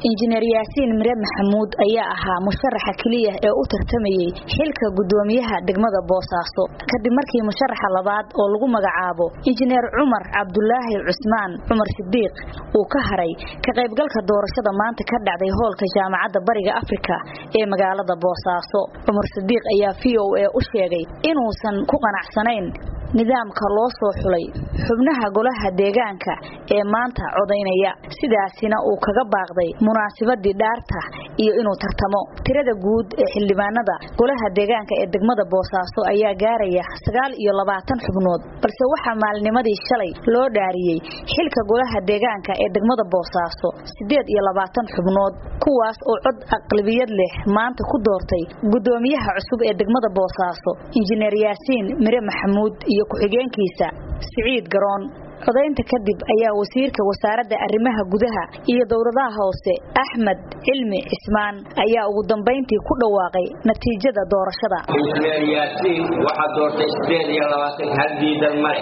injineer yaasiin mire maxamuud ayaa ahaa musharaxa keliya ee u tartamayey xilka gudoomiyaha degmada boosaaso kadib markii musharaxa labaad oo lagu magacaabo injineer cumar cabdulaahi cusmaan cumar sidiiq uu ka haray ka qaybgalka doorashada maanta ka dhacday hoolka jaamacadda bariga afrika ee magaalada boosaaso cumar sidiiq ayaa v o a u sheegay inuusan ku qanacsanayn nidaamka loo soo xulay xubnaha golaha deegaanka ee maanta codaynaya sidaasina uu kaga baaqday munaasabadii dhaarta iyo inuu tartamo tirada guud ee xildhibaanada golaha deegaanka ee degmada boosaaso ayaa gaaraya sagaal iyo labaatan xubnood balse waxaa maalnimadii shalay loo dhaariyey xilka golaha deegaanka ee degmada boosaaso siddeed iyo labaatan xubnood kuwaas oo cod aqlabiyad leh maanta ku doortay gudoomiyaha cusub ee degmada boosaaso injineer yaasiin mire maxamuud iyo ku-xigeenkiisa siciid garoon codaynta kadib ayaa wasiirka wasaaradda arrimaha gudaha iyo dowladaha hoose axmed cilmi cismaan ayaa ugu dambayntii ku dhawaaqay natiijada doorashada injineer yaasiin waxaa doortay sideed iyo labaatan hal diidan male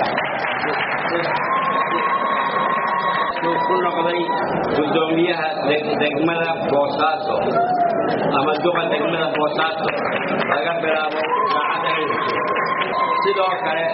ku noqday gudoomiyaha degmada boosaaso ama duqa degmada boosaaso laga bilaabo saacadda sidoo kale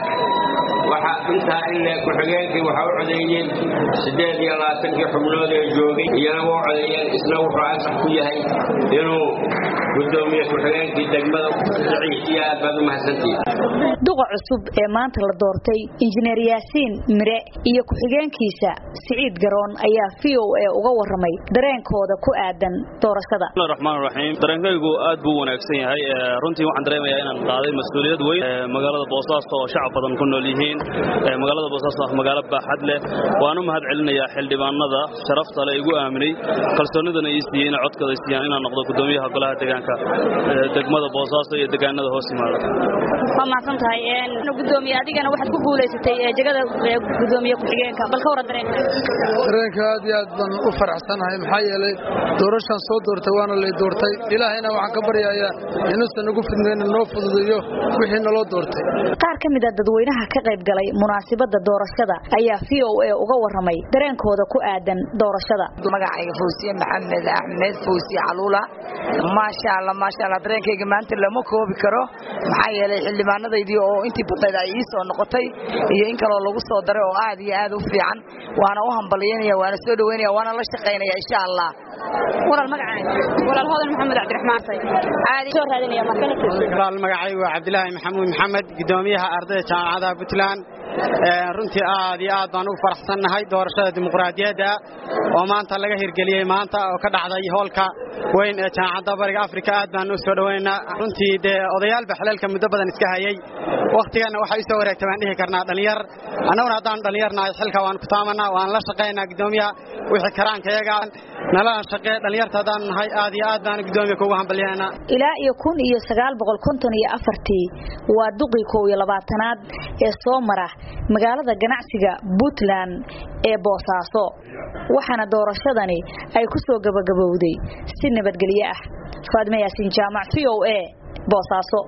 waxa intaa ile ku-xigeenkii waxa u codeeyeen sideed iyo labaatankii xubnood ee joogay iyana waa codeeyeen isna wuxuu ansax ku yahay inuu gudoomiye ku-xigeenkii degmada siciid iyo aad baad u mahadsantihiin duqa cusub ee maanta la doortay injineer yaasiin mire iyo ku-xigeenkiisa siciid garoon ayaa v o a uga waramay dareenkooda ku aadan doorashada bismillahi raxmaan raxiim dareenkaygu aad buu wanaagsan yahay runtii waxaan dareemayaa inaan qaaday mas-uuliyad weyn magaalada boosaaso oo shacab badan ku nool yihiin magaalada boosaaso ah magaalo baaxad leh waan u mahad celinayaa xildhibaanada sharafta le igu aaminay kalsoonidana ii siiyey inay codkooda siiyaan inaan noqdo gudoomiyaha golaha deegaanka degmada boosaaso iyo deegaanada hoos yimaada waa mahadsan tahay gudoomiye adigana waxaad ku guulaysatay jegada gudoomiye ku-xigeenka bal ka waran dareenka dareenka aad iyo aad baan u faraxsanahay maxaa yeelay doorashaan soo doortay waana lay doortay ilaahayna waxaan ka baryayaa inuusan nagu fidnayna noo fududeeyo wixii naloo doortay qaar ka mid a dadweynaha ka qayb galay munaasabada doorashada ayaa v o a uga waramay dareenkooda ku aadan doorashada magacayga fawsiye maxamed axmed fawsiye caluula maasha alla maasha alla dareenkayga maanta lama koobi karo maxaa yeelay xildhibaanadaydii oo intii badnayd ay ii soo noqotay iyo in kaloo lagu soo daray oo aad iyo aad u fiican waana u hambalyaynaya waana soo dhaweynaya waana la shaqaynaya insha allah walaal magacaaga walaal hodan maxamed cabdiraxmaan say aadi soo raadinaya walaal magacaygu waa cabdilaahi maxamuud maxamed gudoomiyaha ardayda jaamacadaha puntland runtii aad iyo aad baan ugu faraxsannahay doorashada dimuqraadiyadda oo maanta laga hirgeliyey maanta oo ka dhacday hoolka weyn ee jaamacadda bariga afrika aad baan u soo dhowaynaynaa runtii dee odayaalba xilaalka muddo badan iska hayey wakhtiganna waxay u soo wareegtay baan dhihi karnaa dhallinyar annaguna haddaan dhallinyarnahay xilka waan ku taamanaa waan la shaqaynaa gudoomiyaha wixii karaanka iyaga nalana shaqee dhallinyarta haddaan nahay aad iyo aad baan gudoomiya kuugu hambalyaynaa ilaa iyo kun iyo sagaal boqol konton iyo afartii waa duqii kow iyo labaatanaad ee soo mara magaalada ganacsiga puntland ee boosaaso waxaana doorashadani ay ku soo gabagabowday si nabadgelyo ah faadme yaasiin jaamac v o a boosaaso